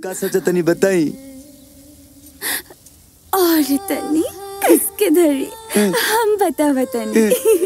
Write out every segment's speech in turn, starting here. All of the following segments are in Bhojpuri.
का सोचा तनी बताई और तनी किसके धरी हम बता बतानी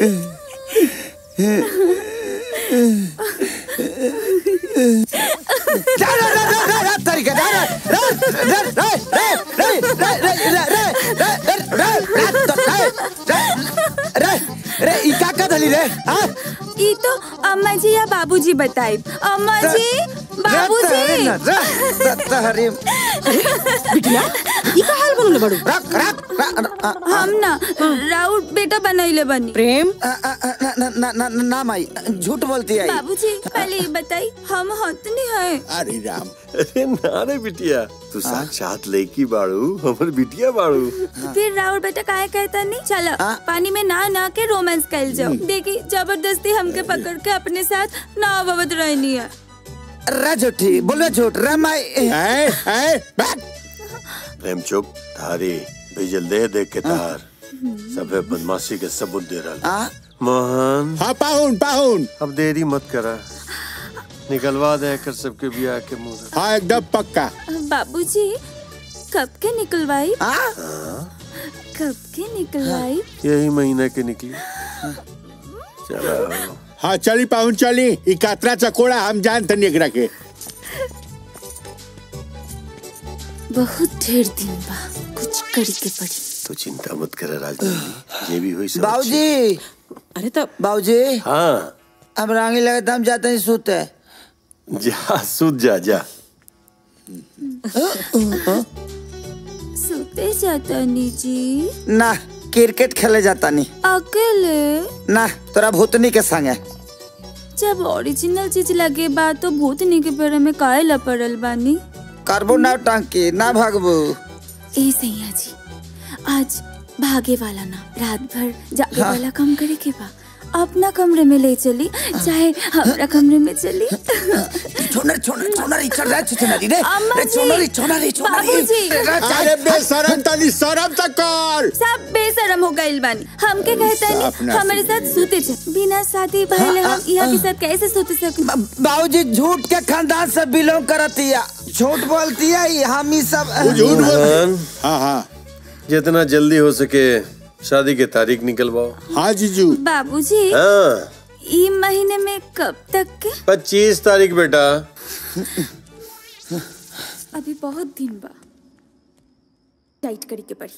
रे ई का का धली रे हाँ ई तो अम्मा जी या बाबूजी बताई अम्मा जी बाबूजी हरी बिटिया ई का हाल बनले बड़ू रख रख हम ना राउत बेटा बनैले बनी प्रेम ना ना ना ना माई झूठ बोलती है बाबूजी पहले ये बताई हम हतनी है अरे राम अरे ना रे बिटिया तू साक्षात लड़की बाड़ू हमर बिटिया बाड़ू फिर राउत बेटा काहे कहता नहीं चलो हाँ। पानी में ना ना के रोमांस कर जाओ देखी जबरदस्ती हमके पकड़ के अपने साथ ना अवत रहनी है रे झूठी बोलो झूठ रे माई है है बैठ प्रेम चुप थारी भेजल दे देख के तार सबे बदमाशी के सबूत दे रहा हाँ मोहन हाँ पाहुन पाहुन अब देरी मत करा निकलवा दे कर सबके बियाह के मुंह से। हाँ एकदम पक्का बाबूजी कब के निकलवाई हाँ कब के निकलवाई यही महीने के निकली चलो हाँ चली पाहुन चली ई कातरा चकोड़ा हम जानते नहीं एकरा के बहुत ढेर दिन बा कुछ करी के पड़ी तू चिंता मत कर राजनीति ये भी हुई सब अच्छी। बाबूजी अरे तो बाबूजी हाँ अब रांगी लगे तो हम जाते हैं सोते जा सुध जा जा सोते जाता नी जी ना क्रिकेट खेले जाता नहीं अकेले ना तोरा भूतनी के संगे जब ओरिजिनल चीज लगे बा तो भूतनी के पेड़ में काहे लपड़ल बानी करबो ना टांकी ना भागबो ए सैया जी आज भागे वाला ना रात भर जागे वाला काम करे के बा अपना कमरे में ले चली चाहे हमारा कमरे में चली छोनर छोनर छोनर ई चल रहा है छोनर रे अम्मा रे जी, छोनर ई छोनर ई छोनर ई बाबूजी। रे, रे, अरे बेशरम तनी शरम तक कर सब बेशरम हो गइल बानी हमके कहता साफ नहीं ना हमारे साथ सूते चे बिना शादी पहले हम यहाँ के साथ कैसे सूते सके बा- बाबूजी झूठ के खानदान से बिलोंग करती है झूठ बोलती है ई हम ही सब वो झूठ बोल मोहन हाँ हाँ जितना जल्दी हो सके शादी की तारीख निकलवाओ हाँ जीजू बाबूजी हाँ ई महीने में कब तक के पच्चीस तारीख बेटा अभी बहुत दिन बा टाइट करी के पड़ी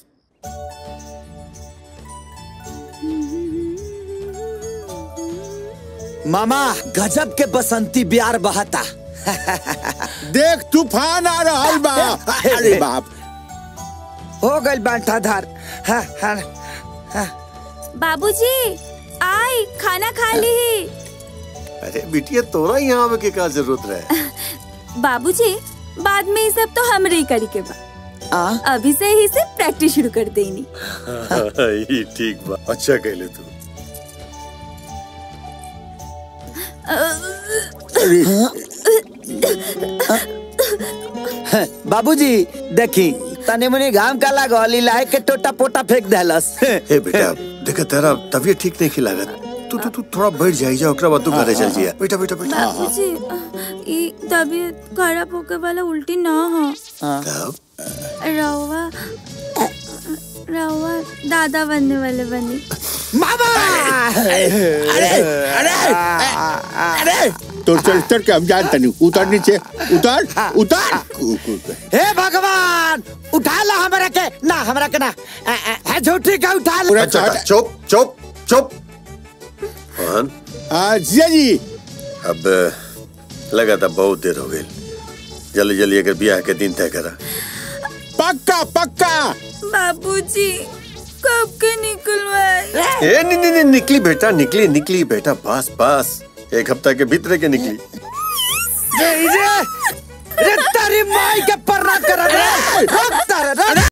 मामा गजब के बसंती बिहार बहाता देख तूफान आ रहा बा अरे बाप हो गइल बांटा धार हाँ हाँ बाबूजी आई खाना खा ली अरे बिटिया तोरा यहाँ आवे के का जरूरत रहे बाबूजी बाद में ये सब तो हमरे ही करी के बा आ अभी से ही से प्रैक्टिस शुरू कर देनी ये ठीक बा अच्छा कहले तू बाबूजी देखी तने मुनी घाम का लागल इलाहे के टोटा पोटा फेंक देलस हे बेटा देखा तेरा तबीयत ठीक नहीं लागत तू तू तू थोड़ा बैठ जाई जा ओकरा बाद तू घरे चल जिया बेटा बेटा बेटा बाबूजी ये तबीयत खराब होके वाला उल्टी ना हो तब रवा रवा दादा बनने वाले बनी मामा अरे अरे अरे तो चल चल के हम जानते नहीं उतर नीचे उतर उतर कू- कू- कू। हे भगवान उठा ला हमरा के ना हमरा के ना अ, अ, है झूठी का उठा ला पूरा अच्छा चढ़- चुप चुप चुप मोहन हाँ जिया जी अब लगा था बहुत देर हो गई जल्दी जल्दी अगर ब्याह के दिन तय करा पक्का पक्का बाबूजी कब के निकलवाए ए नहीं नहीं नहीं, निकली बेटा निकली निकली बेटा बस बस एक हफ्ता के भीतर के निकली रे रे रे तारी माई के पर्रा कर रे रुक तारे रे